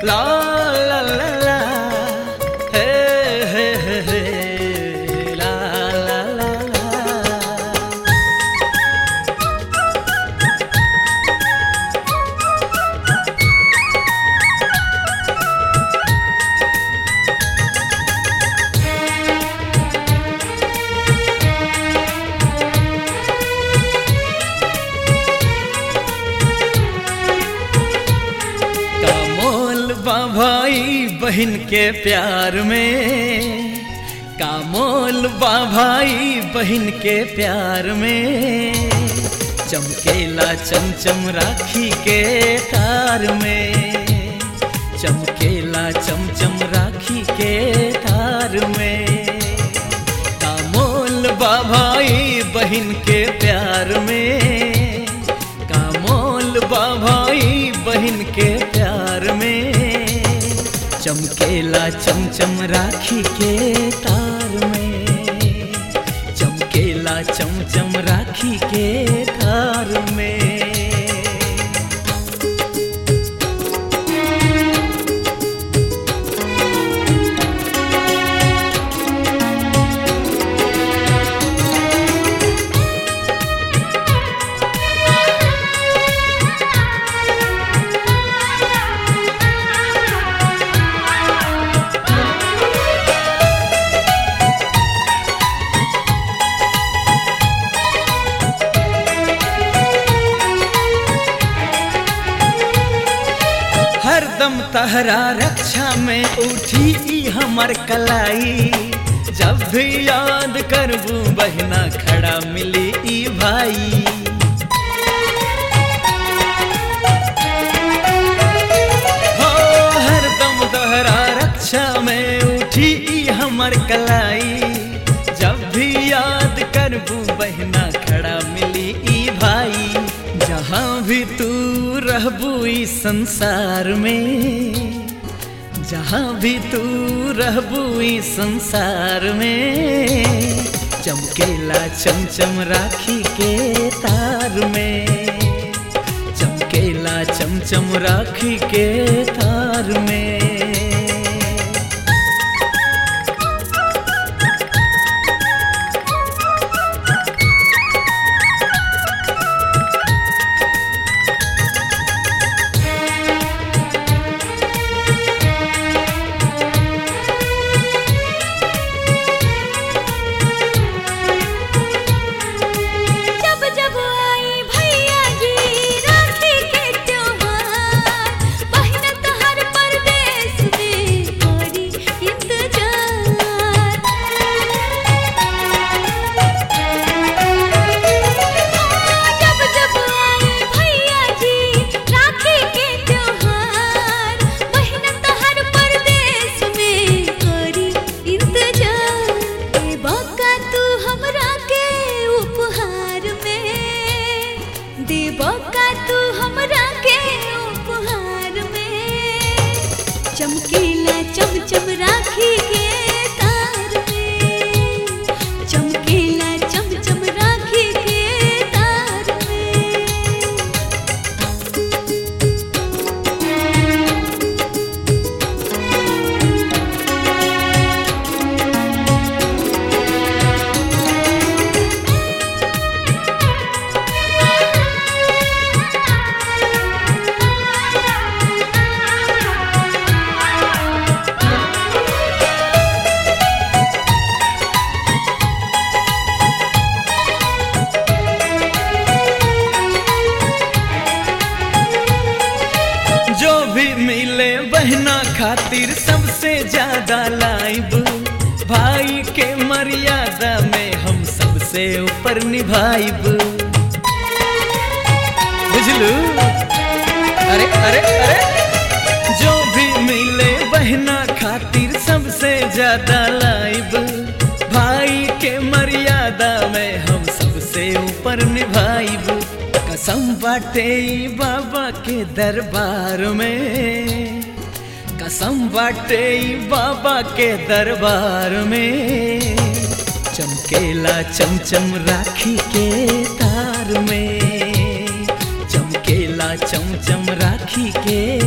ला ला ला ला हे हे हे हे ला ला ला ला का मोल बा भाई बहन के प्यार में का मोल बा भाई बहन के प्यार में चमकेला चमचम राखी के तार में चमकेला चमचम राखी के तार में का मोल बा भाई बहन के प्यार में का मोल बा भाई बहन के प्यार में चमकेला चमचम राखी के तार में चमकेला चमचम राखी के तार में हरदम तहरा रक्षा में उठी ई हमर कलाई जब भी याद करबू बहना खड़ा मिली ई भाई हो हरदम तहरा रक्षा में उठी ई हमर कलाई जब भी याद करबू बहना खड़ा मिली ई भाई जहाँ भी तू रहबू ई संसार में जहाँ भी तू रहबू ई संसार में चमकेला चमचम राखी के तार में चमकेला चमचम राखी के तार में जब जब आई भैया जी राखी के त्योहार बहन तोहर परदेश में करी इंतजार जब जब आई भैया जी राखी के त्योहार बहन तोहर परदेश में करी इंतजार ए बाका तू हमरा के उपहार में देबो का तू हमरा के उपहार में चमकीला चमचम राखी के तार में चमकीला चमचम राखी के तार में जो भी मिले बहना खातिर सबसे ज्यादा लाइब भाई के मर्यादा में हम सबसे ऊपर निभाइब बुझलू अरे अरे अरे जो भी मिले बहना खातिर सबसे ज्यादा लाइब भाई के मर्यादा में हम सबसे ऊपर निभाइब कसम बाटे ई बाबा के दरबार में कसम बाटे ई बाबा के दरबार में चमकेला चमचम राखी के तार में चमकेला चमचम राखी के